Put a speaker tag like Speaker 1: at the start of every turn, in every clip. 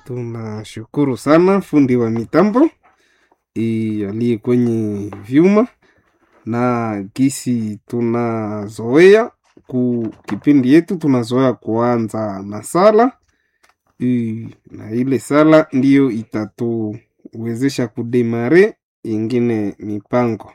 Speaker 1: Tunashukuru sana fundi wa mitambo i- aliye kwenye vyuma na gisi tunazoea ku kipindi yetu tunazoea kuanza na sala i, na ile sala ndiyo itatuwezesha kudemare ingine mipango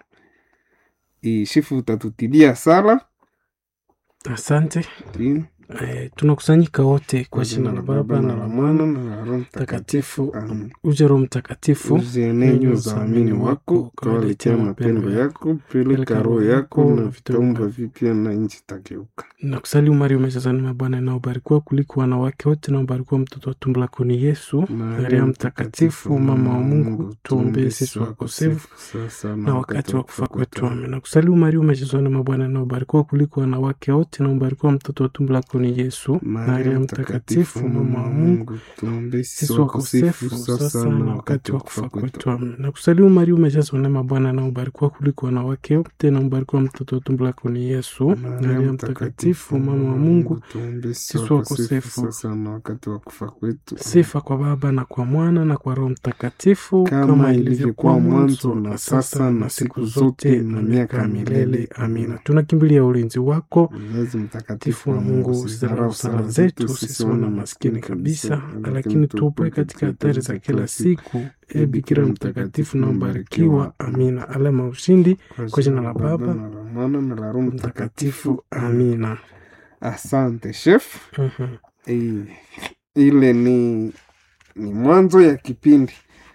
Speaker 1: i, shifu utatutilia sala
Speaker 2: Asante.
Speaker 1: Ndi.
Speaker 2: Eh, tunakusanyika wote kwa jina la Baba na la Mwana
Speaker 1: na la Roho
Speaker 2: Mtakatifu.
Speaker 1: Amen.
Speaker 2: Uje Roho Mtakatifu,
Speaker 1: uzienenyo za waamini wako ukawaletea mapendo yako, peleka roho yako na vitaumba vipya na nchi tageuka.
Speaker 2: na kusalimu Maria umejazwa neema, Bwana inaobarikiwa kuliko wanawake wote, na ubarikiwa mtoto wa tumbo lako ni Yesu. Maria Mtakatifu, mama wa Mungu, tuombee sisi wakosefu
Speaker 1: sasa
Speaker 2: na wakati wa kufa kwetu. Amen. Na kusalimu Maria umejazwa neema, Bwana inaobarikiwa kuliko wanawake wote, na ubarikiwa mtoto wa tumbo lako ni Yesu. Maria Mtakatifu, mama wa Mungu,
Speaker 1: tuombee
Speaker 2: sisi wakosefu sasa na wakati wa kufa kwetu. Amen. Na kusalimu Maria umejazwa neema, Bwana na ubarikiwa kuliko wanawake wote, na ubarikiwa mtoto wa tumbo lako ni Yesu. Maria Mtakatifu, mama wa Mungu,
Speaker 1: tuombee
Speaker 2: sisi wakosefu
Speaker 1: sasa na wakati wa kufa kwetu.
Speaker 2: sifa kwa Baba na kwa Mwana na kwa Roho Mtakatifu,
Speaker 1: kama ilivyokuwa mwanzo na sasa na siku zote na miaka ya milele. Amina.
Speaker 2: Tunakimbilia ulinzi wako
Speaker 1: Mwenyezi
Speaker 2: mtakatifu wa Mungu, usidharau sala zetu sisi wana maskini kabisa, lakini tuopoe katika hatari za kila siku. E Bikira mtakatifu na mbarikiwa. Amina. Alama ya ushindi kwa jina la Baba
Speaker 1: na la Mwana na la Roho Mtakatifu.
Speaker 2: mtakatifu. Amina.
Speaker 1: Asante chef.
Speaker 2: Mhm.
Speaker 1: Eh, ile ni ni mwanzo ya kipindi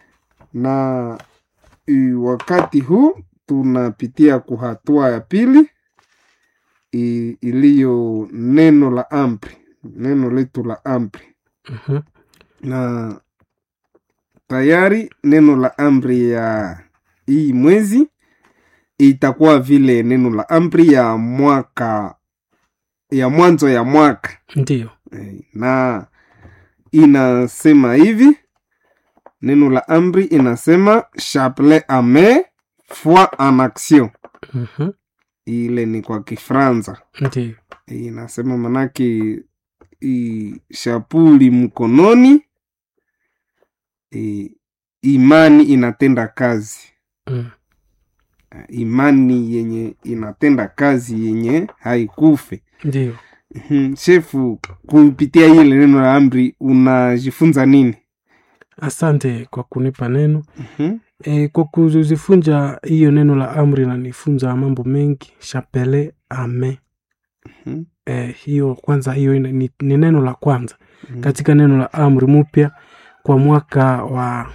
Speaker 1: na i, wakati huu tunapitia kuhatua ya pili i- iliyo neno la amri, neno letu la amri
Speaker 2: Mhm.
Speaker 1: na tayari neno la amri ya hii mwezi itakuwa vile neno la amri ya mwaka ya mwanzo ya mwaka
Speaker 2: Ndiyo.
Speaker 1: Eh, na inasema hivi neno la amri inasema chapelet ame foi en action
Speaker 2: Mhm.
Speaker 1: ile ni kwa kifranza
Speaker 2: Ndiyo.
Speaker 1: inasema manake i, shapuli mkononi i, imani inatenda kazi
Speaker 2: Mm.
Speaker 1: imani yenye inatenda kazi yenye haikufe
Speaker 2: Ndiyo.
Speaker 1: Mhm, shefu kupitia ile neno la amri unajifunza nini
Speaker 2: Asante kwa kunipa neno.
Speaker 1: Mhm,
Speaker 2: E, kwa kuzifunja hiyo neno la amri nanifunza mambo mengi. Chapele ame
Speaker 1: mhm,
Speaker 2: e, hiyo kwanza, hiyo ina- ni, ni neno la kwanza
Speaker 1: mhm.
Speaker 2: katika neno la amri mpya kwa mwaka wa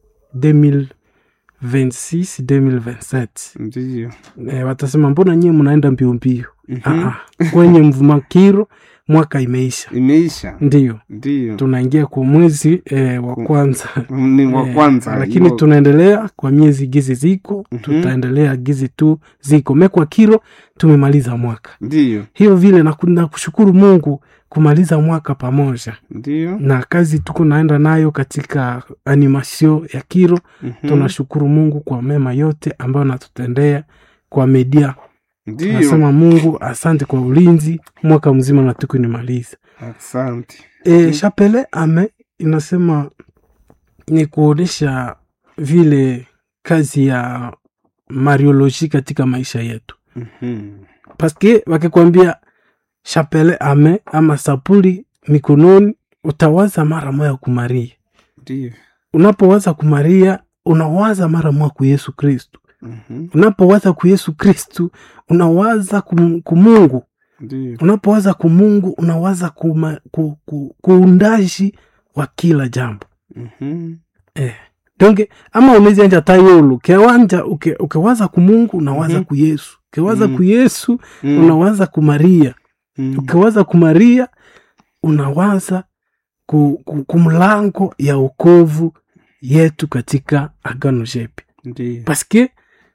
Speaker 2: 2026 2027.
Speaker 1: ndiyo
Speaker 2: E, watasema mbona nyie mnaenda mbio mbio?
Speaker 1: Mhm,
Speaker 2: Ah, ah, kwenye mvumakiro mwaka imeisha,
Speaker 1: imeisha
Speaker 2: ndiyo
Speaker 1: ndiyo
Speaker 2: tunaingia kwa mwezi e, wa
Speaker 1: Ku-
Speaker 2: kwanza
Speaker 1: ni wa
Speaker 2: Eh,
Speaker 1: kwanza
Speaker 2: lakini
Speaker 1: hiyo-
Speaker 2: tunaendelea kwa miezi gizi ziko
Speaker 1: Mhm.
Speaker 2: tutaendelea gizi tu ziko mekwa kiro tumemaliza mwaka
Speaker 1: ndiyo
Speaker 2: hiyo vile na ku- na kushukuru mungu kumaliza mwaka pamoja
Speaker 1: ndiyo
Speaker 2: na kazi tuko naenda nayo katika animasio ya kiro
Speaker 1: mhm,
Speaker 2: tunashukuru mungu kwa mema yote ambayo natutendea kwa media
Speaker 1: ndiyo
Speaker 2: nasema mungu asante kwa ulinzi mwaka mzima na tuku nimaliza
Speaker 1: asante
Speaker 2: E, chapele ame inasema ni kuonyesha vile kazi ya marioloji katika maisha yetu,
Speaker 1: Mhm,
Speaker 2: paske wakikwambia chapele ame ama sapuli mikononi, utawaza mara moya kumaria.
Speaker 1: ndiyo
Speaker 2: Unapowaza kumaria, unawaza mara moya ku Yesu Kristu.
Speaker 1: Mhm,
Speaker 2: Unapowaza ku Yesu Kristu, unawaza kum- kumungu
Speaker 1: ndiyo
Speaker 2: unapowaza kumungu unawaza kuma, ku, ku, kuundaji wa kila jambo
Speaker 1: Mhm,
Speaker 2: eh. donge ama unezianja tayulu kewanja uke, ukewaza kumungu unawaza
Speaker 1: Mhm.
Speaker 2: ku yesu ukewaza
Speaker 1: Mhm.
Speaker 2: ku yesu
Speaker 1: mhm,
Speaker 2: unawaza ku maria
Speaker 1: mhm,
Speaker 2: ukiwaza ku maria unawaza ku, ku, ku mlango ya ukovu yetu katika agano jepya
Speaker 1: ndiyo
Speaker 2: paske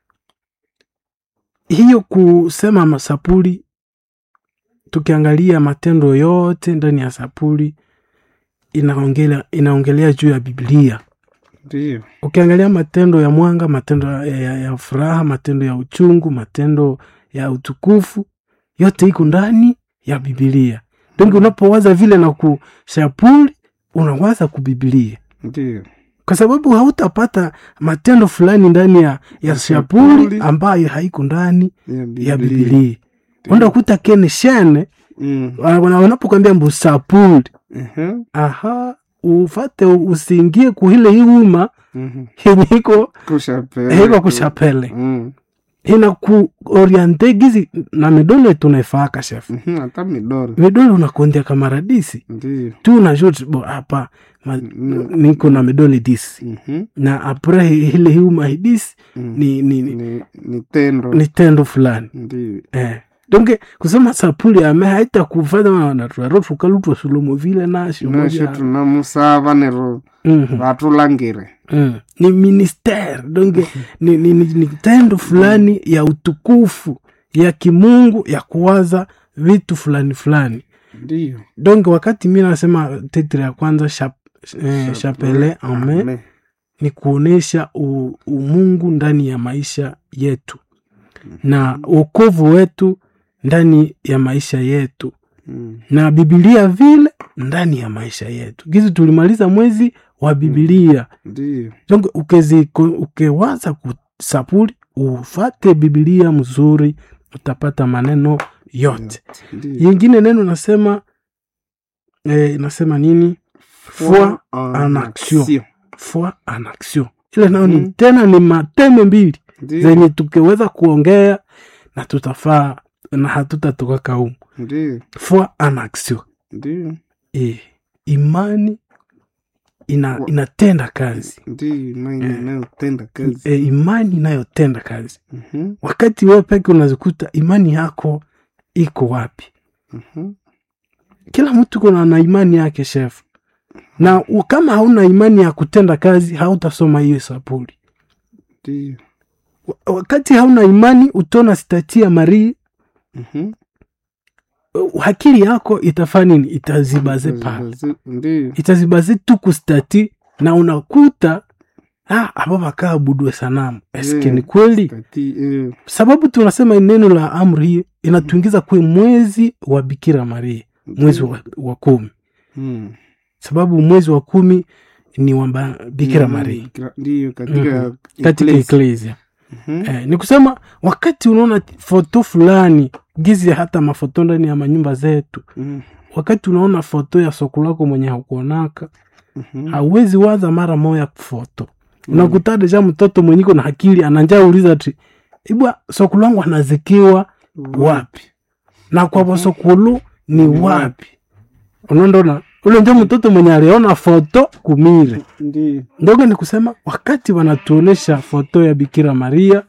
Speaker 2: hiyo kusema masapuli tukiangalia matendo yote ndani ya sapuli inaongelea, inaongelea juu ya biblia
Speaker 1: ndiyo
Speaker 2: ukiangalia matendo ya mwanga matendo ya, ya, ya furaha matendo ya uchungu matendo ya utukufu yote iko ndani ya bibilia donge unapowaza vile na kushapuli unawaza kubibilia
Speaker 1: ndio
Speaker 2: kwa sababu hautapata matendo fulani ndani ya, ya shapuli
Speaker 1: Shapuli.
Speaker 2: ambayo haiko ndani
Speaker 1: ya
Speaker 2: ya
Speaker 1: Biblia.
Speaker 2: bibilia unda kuta kene shene
Speaker 1: Mm.
Speaker 2: wana- wanapokwambia mbu sapuli
Speaker 1: Ehe.
Speaker 2: aha ufate usiingie kuhile iuma
Speaker 1: Mhm.
Speaker 2: yenye iko
Speaker 1: Kushapele.
Speaker 2: iko kushapele
Speaker 1: Mm.
Speaker 2: ina kuoriente gizi na midole tunaifaka chef
Speaker 1: Mhm. hata midoro
Speaker 2: midole unakondia kamaradisi
Speaker 1: ndio
Speaker 2: tu unajua bo hapa ma-
Speaker 1: Mm.
Speaker 2: niko na midole disi
Speaker 1: Mhm.
Speaker 2: na apre ile hiuma hidisi
Speaker 1: Mm.
Speaker 2: ni, ni, ni,
Speaker 1: ni, ni tendo
Speaker 2: ni tendo fulani
Speaker 1: ndio
Speaker 2: eh. donke kusema sapuli ame haita kufanya wanatwaro tukalutwa sulomo vile nasho
Speaker 1: nasho
Speaker 2: moja
Speaker 1: tunamusava nero
Speaker 2: Mhm.
Speaker 1: vatulangire
Speaker 2: Mm. ni ministere donge ni, ni, ni, ni tendo fulani ya utukufu ya kimungu ya kuwaza vitu fulani fulani
Speaker 1: ndio
Speaker 2: donge wakati mi nasema titre ya kwanza shap, eh, chapele ame
Speaker 1: Amen.
Speaker 2: ni kuonesha u- umungu ndani ya maisha yetu na uokovu wetu ndani ya maisha yetu
Speaker 1: Mm.
Speaker 2: na bibilia vile ndani ya maisha yetu gizi tulimaliza mwezi wa bibilia
Speaker 1: ndio
Speaker 2: donc ukezi ukewaza kusapuli ufate bibilia mzuri utapata maneno yote
Speaker 1: ndio
Speaker 2: yingine neno nasema eh, nasema nini foi en action foi en action ile nayo ni
Speaker 1: Mhm.
Speaker 2: tena ni mateme mbili
Speaker 1: ndio
Speaker 2: zenye tukiweza kuongea na tutafaa na hatutatoka kaumu
Speaker 1: ndio
Speaker 2: foi en action
Speaker 1: ndio
Speaker 2: e, imani ina,
Speaker 1: Wa-
Speaker 2: inatenda kazi
Speaker 1: ndio imani
Speaker 2: Eh.
Speaker 1: inayotenda kazi
Speaker 2: e, imani inayotenda kazi
Speaker 1: Mhm.
Speaker 2: wakati wewe peke unazikuta imani yako iko wapi
Speaker 1: Mhm.
Speaker 2: kila mtu kuna na imani yake chef na u- kama hauna imani ya kutenda kazi hautasoma hiyo sapuli
Speaker 1: ndio
Speaker 2: Wa- wakati hauna imani utona stati ya marii
Speaker 1: Mhm.
Speaker 2: uh, akili yako itafaa nini itazibaze pale
Speaker 1: Bazi- ndio
Speaker 2: itazibaze tu kustati na unakuta ah, aba bakaabudwe sanamu eske
Speaker 1: Yeah.
Speaker 2: ni kweli
Speaker 1: Kati, eh,
Speaker 2: sababu tunasema neno la amri hii inatuingiza kwe mwezi wa bikira maria mwezi wa, wa kumi
Speaker 1: Mm.
Speaker 2: sababu mwezi wa kumi ni wa ba- bikira
Speaker 1: Mm,
Speaker 2: maria
Speaker 1: bikira- ndio katika
Speaker 2: katika
Speaker 1: ecclesia.
Speaker 2: eklesia
Speaker 1: Mhm.
Speaker 2: eh, ni kusema wakati unaona foto fulani gizi hata mafoto ndani ya manyumba zetu
Speaker 1: Mm.
Speaker 2: wakati unaona foto ya soko lako mwenye hakuonaka
Speaker 1: Mhm.
Speaker 2: hauwezi waza mara moya foto unakuta deja mtoto mwenyiko na akili ananja uliza ti ibwa sokulu wangu anazikiwa wapi na kwa bosokulu ni
Speaker 1: Ni
Speaker 2: wapi unaondona ule njo mtoto mwenye aliona foto kumire
Speaker 1: ndio
Speaker 2: ndogo ni kusema wakati wanatuonesha foto ya bikira maria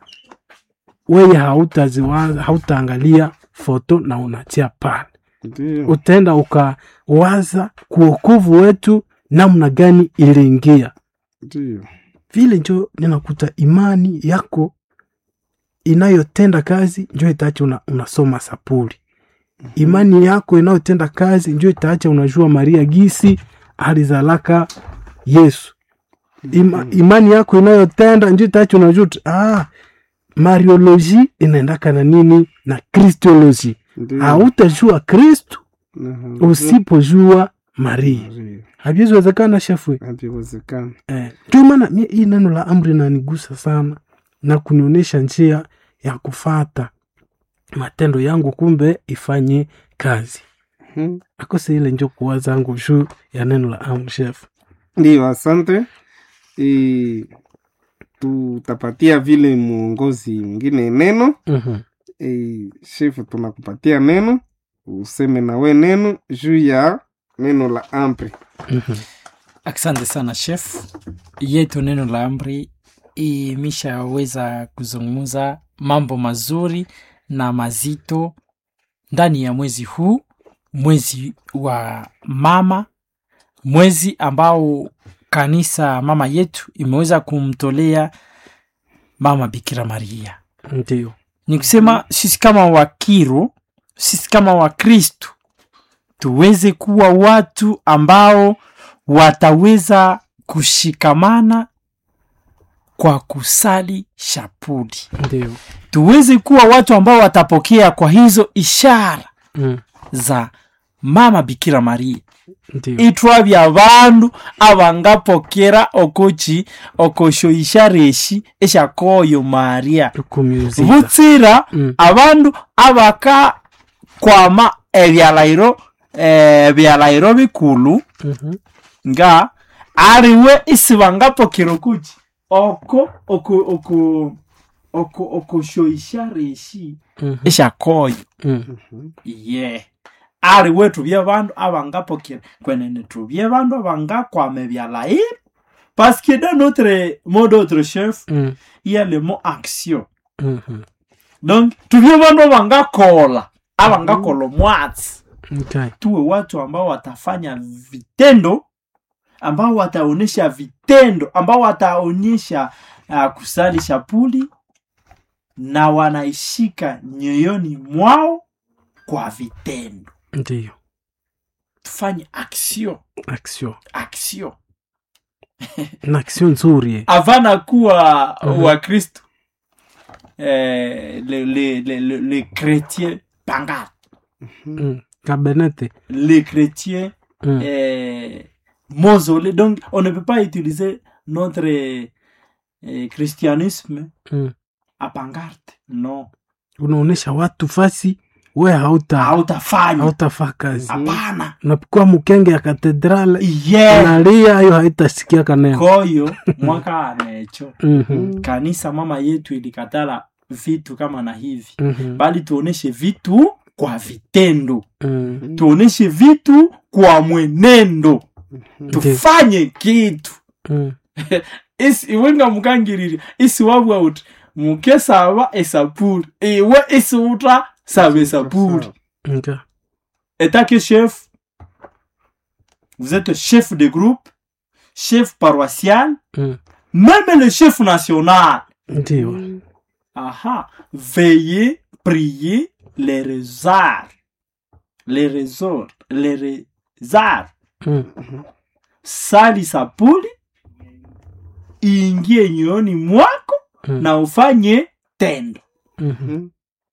Speaker 2: weye hautaziwaza hautaangalia foto na unatia pale
Speaker 1: ndio
Speaker 2: utaenda ukawaza kuokovu wetu namna gani iliingia
Speaker 1: ndio
Speaker 2: vile njo ninakuta imani yako inayotenda kazi njo itaacha una, unasoma sapuli imani yako inayotenda kazi njo itaacha unajua maria gisi alizalaka yesu Ima, imani yako inayotenda njo itaacha unajua tu, ah, marioloji inaendaka na nini na kristoloji
Speaker 1: ndio
Speaker 2: hautajua kristu
Speaker 1: Na-
Speaker 2: usipojua maria
Speaker 1: Maria.
Speaker 2: haviweziwezekana shefwe
Speaker 1: haviwezekana
Speaker 2: Eh, ndio maana mi- hii neno la amri nanigusa sana na kunionyesha njia ya kufata matendo yangu kumbe ifanye kazi
Speaker 1: Mhm.
Speaker 2: akose ile njo kuwa zangu juu ya neno la amri chef
Speaker 1: ndio asante e, tutapatia vile mwongozi mwingine neno
Speaker 2: Mhm.
Speaker 1: e, shefu tunakupatia neno useme nawe neno juu ya neno la ampri
Speaker 2: Mhm.
Speaker 3: Asante sana chef. Yetu neno la amri imeshaweza kuzungumza mambo mazuri na mazito ndani ya mwezi huu, mwezi wa mama, mwezi ambao kanisa mama yetu imeweza kumtolea mama Bikira Maria.
Speaker 2: ndio
Speaker 3: Ni kusema sisi kama Wakiro, sisi kama Wakristu tuweze kuwa watu ambao wataweza kushikamana kwa kusali shapuli,
Speaker 2: ndio
Speaker 3: tuweze kuwa watu ambao watapokea kwa hizo ishara
Speaker 2: Mm.
Speaker 3: za mama Bikira Maria,
Speaker 2: ndio
Speaker 3: itwabya abandu abangapokera okoki okoshoisha reshi eshakoyo maria
Speaker 2: tukumyuziza
Speaker 3: butsira
Speaker 2: Mm.
Speaker 3: abandu abakakwama ebyalairo eh, byalairo bikulu
Speaker 2: Mhm.
Speaker 3: nga aliwe isi bangapokera okuki oko oko oko oko okoshoisha reshi
Speaker 2: Mhm.
Speaker 3: eshakoyo
Speaker 2: Mm.
Speaker 3: ye aliwe tubye bandu abangapokera kwenene tubye bandu abangakwama ebyalairo parce que dans notre mot d'autre chef
Speaker 2: Mm.
Speaker 3: il y a le mot action
Speaker 2: Mhm.
Speaker 3: donc tubye bandu abangakola abangakola omwatsi
Speaker 2: Okay.
Speaker 3: tuwe watu ambao watafanya vitendo ambao wataonyesha vitendo ambao wataonyesha uh, kusali shapuli na wanaishika nyoyoni mwao kwa vitendo
Speaker 2: ndio
Speaker 3: tufanye action
Speaker 2: action
Speaker 3: action
Speaker 2: na action nzuri eh.
Speaker 3: avana kuwa
Speaker 2: Mhm.
Speaker 3: wakristo eh, le, le, le, le, le chrétien pangal
Speaker 2: Mm. kabenete
Speaker 3: les chrétiens
Speaker 2: Mm.
Speaker 3: euh, mausolée. Donc, on ne peut pas utiliser notre euh, christianisme
Speaker 2: Mm.
Speaker 3: à pancarte. Non.
Speaker 2: unaonesha watu fasi we hauta
Speaker 3: Hautafanya.
Speaker 2: hautafaa kazi
Speaker 3: Hapana.
Speaker 2: unapikuwa mkenge ya katedrale
Speaker 3: Yeah.
Speaker 2: unalia hiyo haitasikia kaneno
Speaker 3: Koyo mwaka anecho
Speaker 2: Mhm.
Speaker 3: kanisa mama yetu ilikatala vitu kama na hivi,
Speaker 2: Mhm.
Speaker 3: bali tuoneshe vitu kwa vitendo,
Speaker 2: Mm.
Speaker 3: tuoneshe vitu kwa mwenendo,
Speaker 2: Ndiyo.
Speaker 3: tufanye kitu
Speaker 2: Mm.
Speaker 3: isi iwenga mukangirire isi wabwa uti muke saba esapuri iwe isi uta saba esapuri
Speaker 2: Okay.
Speaker 3: état que chef vous êtes chef de groupe chef paroissial
Speaker 2: Mm.
Speaker 3: même le chef national
Speaker 2: ndio
Speaker 3: aha veillez prier les rezards les rezors les rezards
Speaker 2: Mm.
Speaker 3: sali sapuli iingie nyoyoni mwako
Speaker 2: Mm.
Speaker 3: na ufanye tendo
Speaker 2: Mhm.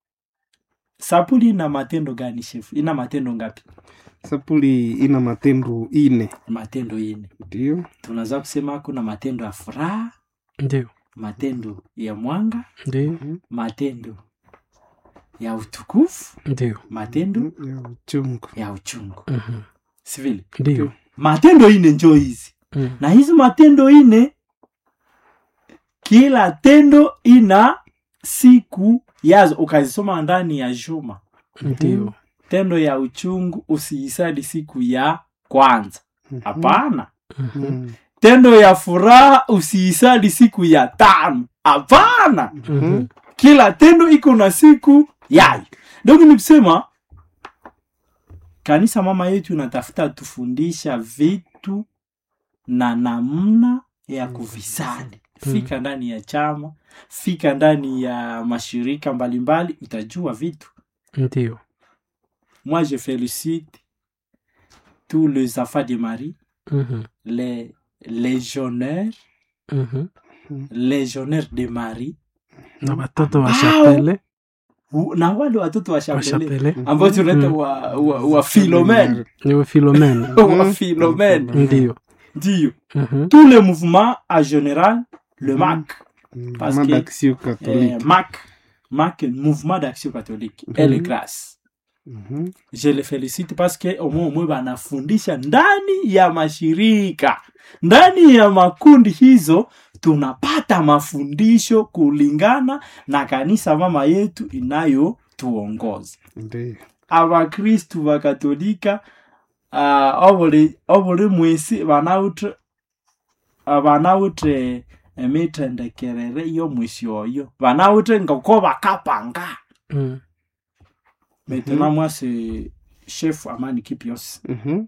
Speaker 3: sapuli ina matendo gani shefu ina matendo ngapi
Speaker 1: sapuli ina matendo ine
Speaker 3: matendo ine
Speaker 1: ndio
Speaker 3: tunaweza kusema kuna matendo ya furaha
Speaker 2: ndio
Speaker 3: matendo ya mwanga
Speaker 2: ndio
Speaker 3: matendo ya utukufu
Speaker 2: ndio
Speaker 3: matendo
Speaker 1: ya uchungu
Speaker 3: ya uchungu
Speaker 2: Mhm.
Speaker 3: sivile
Speaker 2: ndio
Speaker 3: matendo ine njo hizi
Speaker 2: Mm.
Speaker 3: na hizi matendo ine kila tendo ina siku yazo ukazisoma ndani ya juma
Speaker 2: ndio
Speaker 3: tendo ya uchungu usiisali siku ya kwanza hapana
Speaker 2: Mhm.
Speaker 1: Mhm.
Speaker 3: tendo ya furaha usiisali siku ya tano hapana
Speaker 2: Mhm.
Speaker 3: kila tendo iko na siku yayo donc ni kusema kanisa mama yetu inatafuta tufundisha vitu na namna ya kuvisali fika ndani ya chama fika ndani ya mashirika mbalimbali utajua vitu
Speaker 2: ndio
Speaker 3: moi je félicite tous les enfants de marie
Speaker 2: Mhm.
Speaker 3: les légionnaires
Speaker 2: Mhm.
Speaker 3: légionnaires de marie
Speaker 2: na watoto wa
Speaker 3: Au-
Speaker 2: shapele
Speaker 3: u- na wale watoto wa
Speaker 2: wa
Speaker 3: shambele
Speaker 2: shapele
Speaker 3: ambao tunaita
Speaker 2: Mm.
Speaker 3: wa, wa, wa philomene
Speaker 2: niwe filomena
Speaker 3: wa philomene
Speaker 2: ndio
Speaker 3: ndio
Speaker 2: Mhm.
Speaker 3: tous les mouvements en général le mac Parce
Speaker 1: Mama
Speaker 3: que-
Speaker 1: d'action
Speaker 3: eh,
Speaker 1: catholique
Speaker 3: mac mac mouvement d'action catholique et les grâces
Speaker 1: Mhm.
Speaker 3: je le félicite parce que omwe omwe banafundisha ndani ya mashirika ndani ya makundi hizo tunapata mafundisho kulingana na kanisa mama yetu inayotuongoza
Speaker 1: ndio
Speaker 3: abakristu bakatolika uh, obuli obuli mwisi banawutre ah, banawutre emithendekerere y'omwisi oyo banawutre ngoko bakapanga
Speaker 2: Mm.
Speaker 3: maintenant moi c'est chef amani kipios
Speaker 1: Mhm.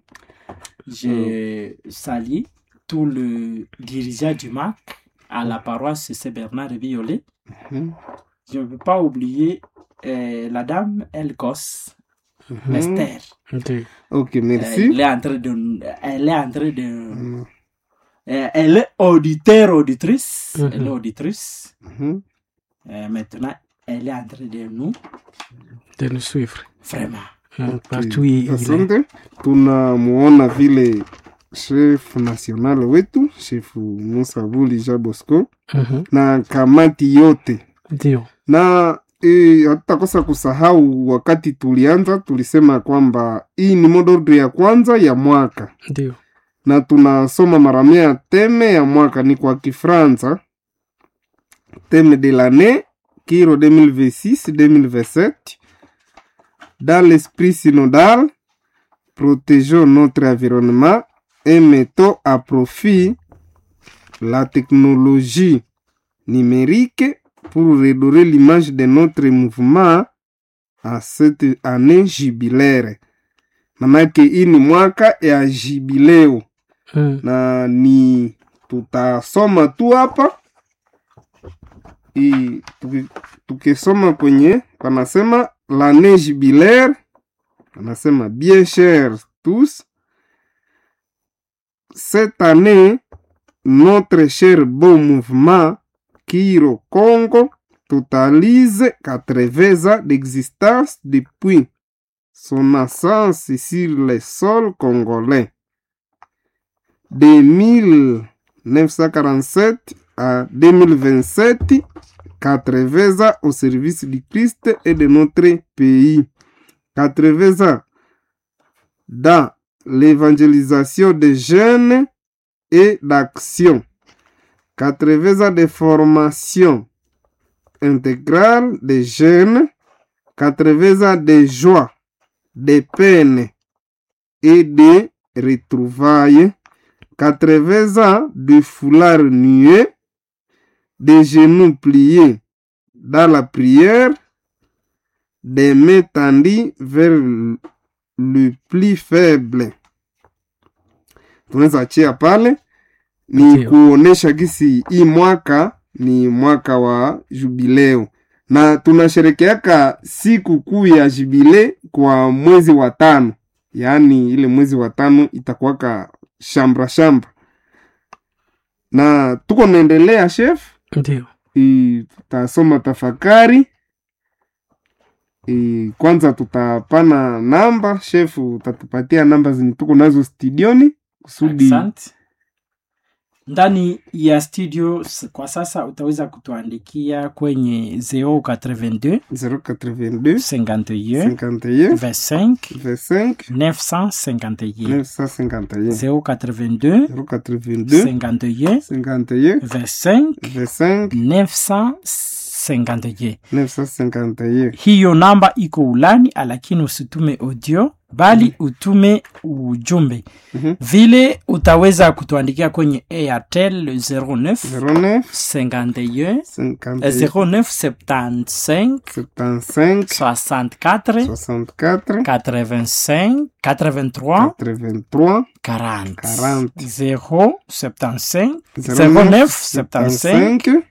Speaker 3: je salue tout le dirigeant du MAC à la paroisse Saint Bernard Violet
Speaker 1: Mhm.
Speaker 3: je ne peux pas oublier euh, la dame Elkos
Speaker 1: Mhm.
Speaker 3: Esther
Speaker 1: ok
Speaker 2: ndio
Speaker 3: Euh, elle
Speaker 1: merci
Speaker 3: est en train de elle est en train de
Speaker 1: Mhm.
Speaker 3: euh, elle est auditeur auditrice
Speaker 2: Mhm.
Speaker 3: elle est auditrice
Speaker 1: Mhm.
Speaker 3: Euh, maintenant elle est en train de nous
Speaker 2: de nous suivre
Speaker 3: vraiment
Speaker 2: mm, partout ile
Speaker 1: asante tunamuona vile chef national wetu chef Musa Vuli Jean Bosco
Speaker 2: Mhm,
Speaker 1: na kamati yote
Speaker 2: ndio
Speaker 1: na e, hatutakosa kusahau wakati tulianza tulisema kwamba hii ni modordre ya kwanza ya mwaka
Speaker 2: ndio
Speaker 1: na tunasoma mara mia teme ya mwaka ni kwa kifransa teme de l'année kiro 2026-2027 dans l'esprit synodal protégeons notre environnement et mettons à profit la technologie numérique pour redorer l'image de notre mouvement à cette année jubilaire manake hii ni mwaka ya jubileo
Speaker 2: mm,
Speaker 1: na ni tutasoma tu hapa I- tuki- tukisoma kwenye panasema l'année jubilaire panasema bien chers tous cette année notre cher beau mouvement Kiro Congo totalise 80 ans d'existence depuis son naissance sur le sol congolais de 1947 à 2027, 80 ans au service du Christ et de notre pays. 80 ans dans l'évangélisation des jeunes et d'action. 80 ans de formation intégrale des jeunes. 80 ans de joie, de peine et de retrouvailles. 80 ans de foulard nué, des genoux pliés dans la prière, des mains tendues vers le plus faible. Tunaweza achia pale ni
Speaker 2: Ndio.
Speaker 1: kuonesha gisi hii mwaka ni mwaka wa jubileo na tunasherekeaka siku kuu ya jubile kwa mwezi wa tano yaani ile mwezi wa tano itakuwaka shambra shambra na tuko naendelea chef
Speaker 2: ndio
Speaker 1: i- tutasoma tafakari I, kwanza tutapana namba chef utatupatia namba zenye tuko nazo studioni kusudi
Speaker 3: Asante. ndani ya studio s- kwa sasa utaweza kutuandikia kwenye 082
Speaker 1: 082
Speaker 3: 51
Speaker 1: 51
Speaker 3: 25
Speaker 1: 25
Speaker 3: 951
Speaker 1: 951
Speaker 3: 082
Speaker 1: 082
Speaker 3: 51
Speaker 1: 51
Speaker 3: 25
Speaker 1: 25
Speaker 3: 951
Speaker 1: 951
Speaker 3: hiyo namba iko ulani lakini usitume audio bali utume ujumbe
Speaker 1: Mhm.
Speaker 3: vile utaweza kutuandikia kwenye airtel 09
Speaker 1: 09
Speaker 3: 51
Speaker 1: 51
Speaker 3: 09 75
Speaker 1: 75
Speaker 3: 64
Speaker 1: 64
Speaker 3: 85 83
Speaker 1: 83
Speaker 3: 40
Speaker 1: 40.
Speaker 3: 0 75
Speaker 1: 09
Speaker 3: 09 75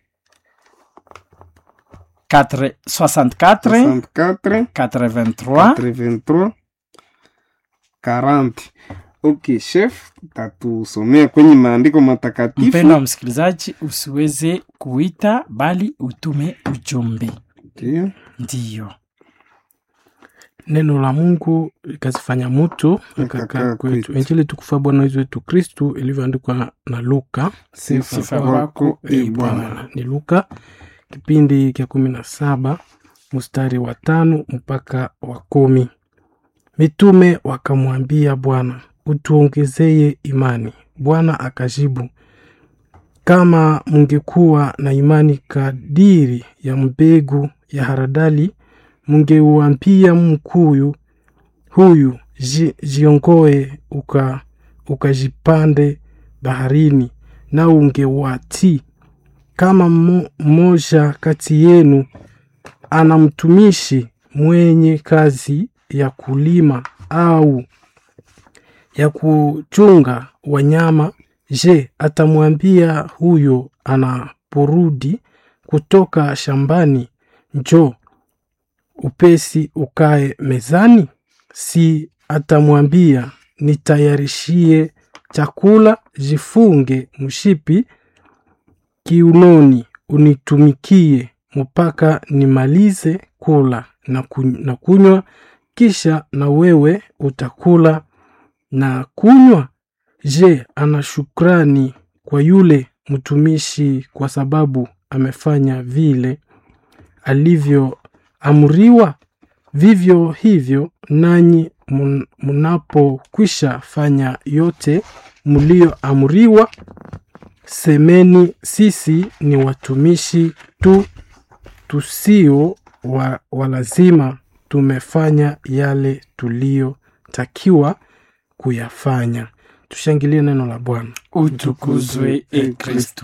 Speaker 3: 4 64
Speaker 1: 64
Speaker 3: 83
Speaker 1: 83 40 ok chef tatusomea kwenye maandiko matakatifu
Speaker 3: mpendo wa msikilizaji usiweze kuita bali utume ujumbe
Speaker 1: Ndiyo.
Speaker 3: ndiyo
Speaker 2: neno la mungu likazifanya mutu
Speaker 1: Likakaa
Speaker 2: akakaa kwetu
Speaker 1: kwetu.
Speaker 2: injili tukufa bwana wetu wetu kristu ilivyoandikwa na luka
Speaker 1: Sifa
Speaker 3: Sifa
Speaker 1: kwako,
Speaker 3: kwako,
Speaker 1: e
Speaker 3: e
Speaker 1: Bwana.
Speaker 2: ni luka kipindi kya kumi na saba mstari wa tano mpaka wa kumi mitume wakamwambia bwana utuongezeye imani bwana akajibu kama mungekuwa na imani kadiri ya mbegu ya haradali mungeuambia mkuyu huyu ji, jiongoe uka ukajipande baharini na ungewatii kama mmo- mmoja kati yenu ana mtumishi mwenye kazi ya kulima au ya kuchunga wanyama, je, atamwambia huyo anaporudi kutoka shambani, njoo upesi ukae mezani? Si atamwambia nitayarishie chakula, jifunge mshipi kiunoni, unitumikie mpaka nimalize kula na kuny- na kunywa, kisha na wewe utakula na kunywa? Je, ana shukrani kwa yule mtumishi kwa sababu amefanya vile alivyoamriwa? Vivyo hivyo nanyi mun- mnapokwisha fanya yote mlioamriwa, semeni, sisi ni watumishi tu tusio wa, wa lazima, tumefanya yale tuliyotakiwa kuyafanya. Tushangilie neno la Bwana.
Speaker 3: utukuzwe e kristu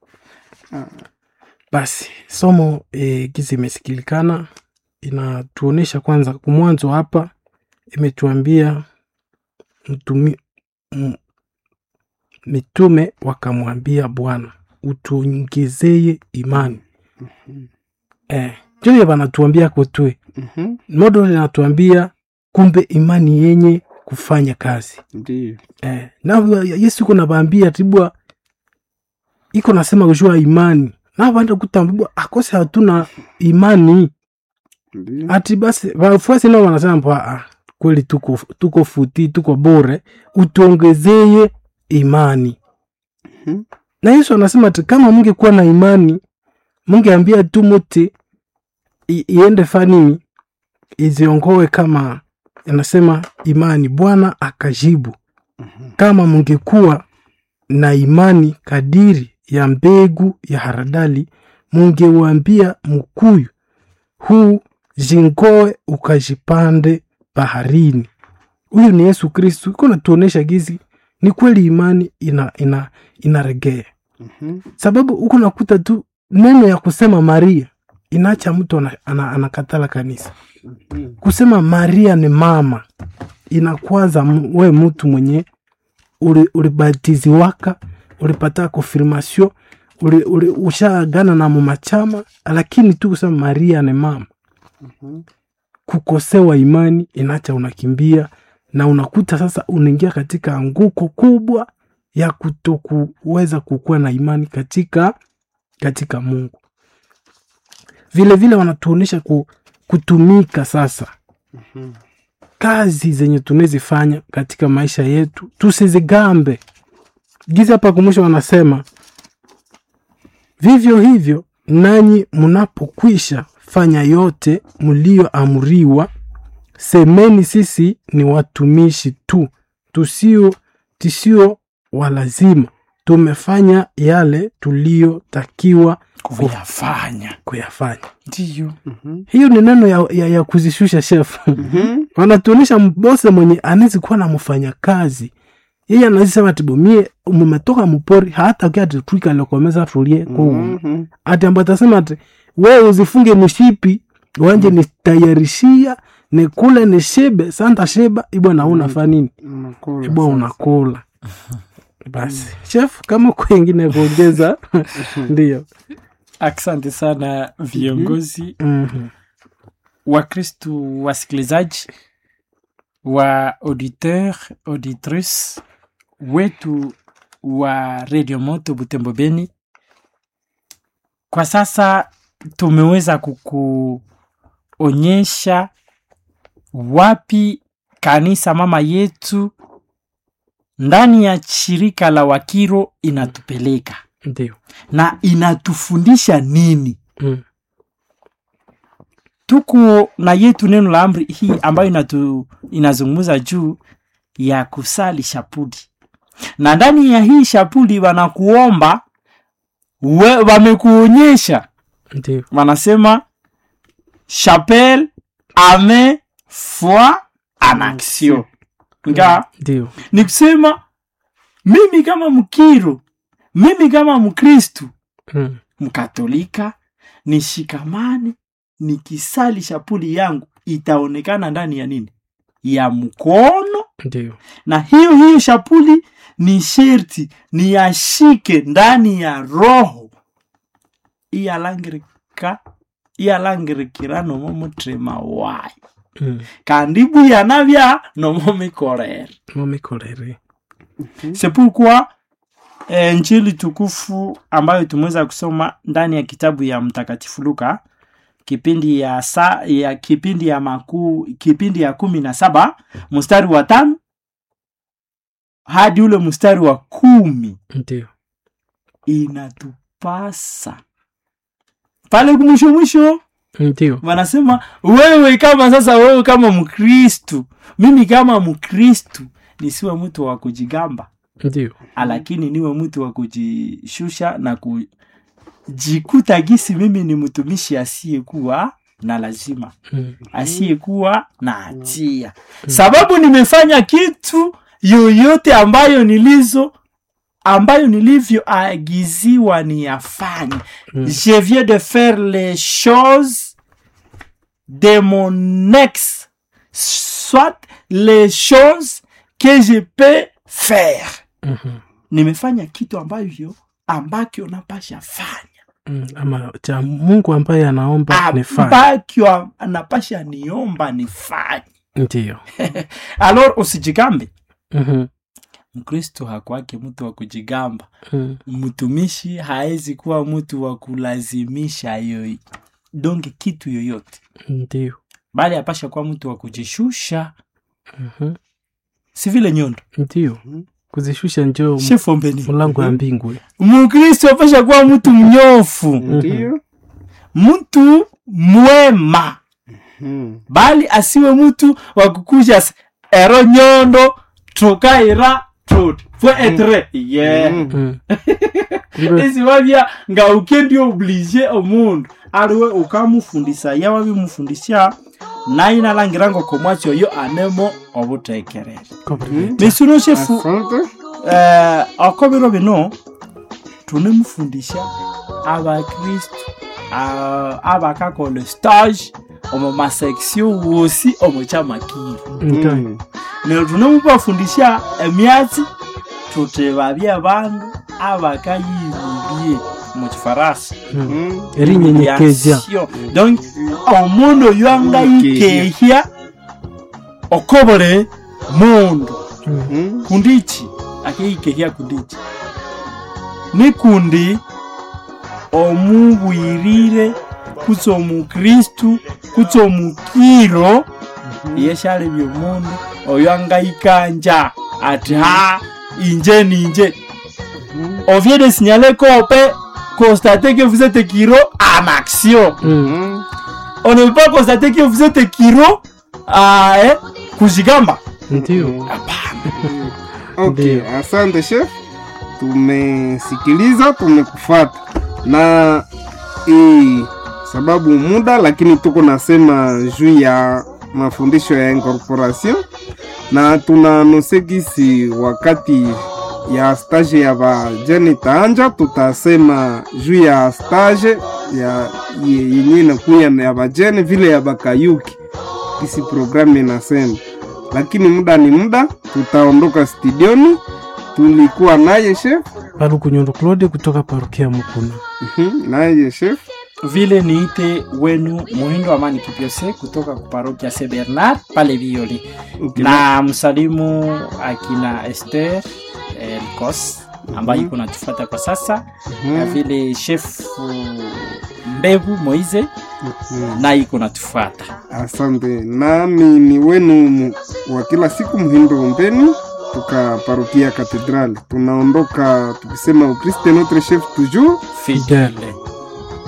Speaker 2: Basi somo e, gizi imesikilikana, inatuonyesha kwanza, kumwanzo hapa imetuambia mtumi, m, mitume wakamwambia Bwana utuongezeye imani eh, joye vanatuambia kotwe
Speaker 1: Mhm.
Speaker 2: modo linatuambia kumbe imani yenye kufanya kazi
Speaker 1: Ndiyo.
Speaker 2: eh, na Yesu iko navaambia tibwa iko nasema kujua imani na vanda kutambua akose hatuna imani
Speaker 1: Ndiyo.
Speaker 2: ati basi wafuasi nao wanasema mpa ah, kweli tuko, tuko futi tuko bore utuongezeye imani
Speaker 1: Mhm.
Speaker 2: na Yesu anasema ati kama mungekuwa na imani mungeambia tu muti i- iende fanini iziongowe kama anasema imani. Bwana akajibu, kama mungekuwa na imani kadiri ya mbegu ya haradali, mungewambia mkuyu huu jingoe ukajipande baharini. Huyu ni Yesu Kristu, iko natuonesha gizi ni kweli imani ina, ina, inaregea
Speaker 1: Mhm.
Speaker 2: sababu huku nakuta tu neno ya kusema Maria inaacha mtu ana- ana- anakatala kanisa.
Speaker 1: Mhm.
Speaker 2: Kusema Maria ni mama inakwaza m- we mtu mwenye uli- ulibatiziwaka ulipata konfirmasio uli, uli, ushaagana na mumachama, lakini tu kusema Maria ni mama
Speaker 1: Mhm.
Speaker 2: kukosewa imani inacha unakimbia na unakuta sasa unaingia katika anguko kubwa ya kutokuweza kukuwa na imani katika katika Mungu. Vile vile wanatuonyesha ku, kutumika sasa
Speaker 1: Mhm.
Speaker 2: kazi zenye tunazifanya katika maisha yetu tusizigambe. Giza hapa kumwisho wanasema vivyo hivyo nanyi mnapokwisha fanya yote mlioamriwa, semeni sisi ni watumishi tu, tusio tisio walazima, tumefanya yale tuliyotakiwa
Speaker 3: kuyafanya
Speaker 2: kuyafanya.
Speaker 3: ndiyo
Speaker 1: Mhm.
Speaker 2: Hiyo ni neno ya, ya, ya kuzishusha shefu
Speaker 1: Mhm.
Speaker 2: wanatuonyesha mbose mwenye anawezi kuwa na mfanya kazi yeye anazisema tibomie mumetoka mupori hata ukia titwika lokomeza tulie kuu
Speaker 1: Mhm.
Speaker 2: ati ambapo atasema ati wewe uzifunge mshipi wanje nitayarishia nikule nishibe santa shiba ibwa na unafaa nini
Speaker 1: Unakula
Speaker 2: ibwa
Speaker 1: sasa.
Speaker 2: unakula basi chef kama kwengine kuongeza ndio
Speaker 3: asante sana viongozi
Speaker 2: Mhm.
Speaker 3: wakristu wasikilizaji wa auditeur auditrice wetu wa redio moto butembo beni kwa sasa tumeweza kukuonyesha wapi kanisa mama yetu ndani ya shirika la wakiro inatupeleka
Speaker 2: ndio
Speaker 3: na inatufundisha nini
Speaker 2: Mm.
Speaker 3: tuko na yetu neno la amri hii ambayo inatu, inazungumza juu ya kusali shapuli na ndani ya hii shapuli wanakuomba we- wamekuonyesha
Speaker 2: ndio
Speaker 3: wanasema chapelle ame foi en action nga
Speaker 2: ndio
Speaker 3: ni kusema mimi kama mkiro mimi kama mkristu
Speaker 2: Mm.
Speaker 3: mkatolika nishikamane nikisali shapuli yangu itaonekana ndani ya nini ya mkono
Speaker 2: ndio
Speaker 3: na hiyo hiyo shapuli ni sherti niyashike ndani ya roho iyalangirika iyalangirikira nomo mutima wayo
Speaker 2: Mm.
Speaker 3: kandi buyanabya nomo mikorere
Speaker 2: momikorere
Speaker 3: c'est pourquoi eh, njili tukufu ambayo tumeweza kusoma ndani ya kitabu ya mtakatifu luka kipindi ya sa, ya kipindi ya makuu kipindi ya kumi na saba mstari wa tano hadi ule mstari wa kumi
Speaker 2: ndio
Speaker 3: inatupasa pale kumwisho mwisho
Speaker 2: ndio
Speaker 3: wanasema wewe kama sasa wewe kama mkristu mimi kama mkristu nisiwe mtu wa kujigamba
Speaker 2: ndio
Speaker 3: lakini niwe mtu wa kujishusha na kujikuta gisi mimi ni mtumishi asiyekuwa na lazima
Speaker 2: Mm.
Speaker 3: asiyekuwa na hatia sababu nimefanya kitu yoyote ambayo nilizo ambayo nilivyoagiziwa niyafanye
Speaker 2: Mm.
Speaker 3: je viens de faire les choses de mon ex soit les choses que je peux faire
Speaker 2: Mhm.
Speaker 3: nimefanya kitu ambayo ambakyo napasha fanya
Speaker 2: Mm. ama cha mungu ambaye anaomba nifanye
Speaker 3: ambakyo napasha niomba nifanye
Speaker 2: ndio
Speaker 3: alor usijigambe
Speaker 2: Mhm.
Speaker 3: mkristo hakwake mtu wa kujigamba
Speaker 2: Mm.
Speaker 3: mtumishi haezi kuwa mtu wa kulazimisha yoy donge kitu yoyote
Speaker 2: ndio
Speaker 3: bali apasha kuwa mtu wa kujishusha
Speaker 2: Mhm.
Speaker 3: si vile nyondo
Speaker 2: ndio kuzishusha njoo
Speaker 3: shefombeni
Speaker 2: mlango wa mbingwe
Speaker 3: mkristo apasha kuwa mtu mnyofu
Speaker 1: ndio
Speaker 3: mtu mwema
Speaker 1: Mhm.
Speaker 3: bali asiwe mtu wa kukuja s- ero nyondo tukaira tut fue etre yeah
Speaker 1: Mhm.
Speaker 2: Mm. Kumbe-
Speaker 3: isiwavya nga ukendi oblige omundu aliwe ukamufundisa yawa bimufundisya naye nalangira ngo komwatsi oyo anemo obutekerere
Speaker 2: Kombe-
Speaker 3: misuno shefu
Speaker 1: asante
Speaker 3: eh, oko biro bino tunemufundisha abakristu ah, abakakola stage omu maseksio wosi omu kyamakiro
Speaker 2: Ndio.
Speaker 1: Mhm.
Speaker 3: neryo tunemubafundisha emyatsi tuti babye abandu abakayibibye mu kifarasi
Speaker 2: Mm.
Speaker 1: Mhm.
Speaker 2: erinyenyekeza
Speaker 3: Yasyo. donc omundu oyo angayikehya okobole mundu
Speaker 2: Mm.
Speaker 1: Mhm.
Speaker 3: kundichi akiyikehya kundichi nikundi omubwirire kutsi omukristu kutsi omukiro yeshalebya omundu oyo angayikanja ati ha inje ninje
Speaker 1: Mhm.
Speaker 3: on vient de signaler qu'on peut constater que vous êtes Kiro en action.
Speaker 2: Mm.
Speaker 1: Mhm.
Speaker 3: On ne peut pas constater que vous êtes Kiro à eh, kujigamba.
Speaker 2: ndio
Speaker 3: Hapana.
Speaker 1: Okay,
Speaker 2: Ndio.
Speaker 1: asante chef, tumesikiliza, tumekufata na e, sababu muda, lakini tuko nasema juu ya mafundisho ya incorporation na tunanose gisi wakati ya stage ya bajene itaanja, tutasema juu ya stage ya ye- yenye inakuya ya bajene vile ya bakayuki gisi programu inasema lakini muda ni muda, tutaondoka studioni. Tulikuwa naye chef
Speaker 2: palukunyundo claude kutoka parokia mukuna
Speaker 1: Mhm, naye chef
Speaker 3: Vile niite wenu Muhindo Amani Kipyose kutoka kuparokia St Bernard pale Violi,
Speaker 1: Okay.
Speaker 3: na msalimu akina Esther eh, Likos ambayo
Speaker 1: Mhm.
Speaker 3: iko natufuata kwa sasa,
Speaker 1: Mhm,
Speaker 3: na vile chef Mbevu Moize
Speaker 1: mhm.
Speaker 3: naye iko natufuata.
Speaker 1: Asante, nami ni wenu mu- wa kila siku Mhindo Ombeni toka parokia Katedrali. Tunaondoka tukisema Ukriste notre chef toujours
Speaker 3: Fidele.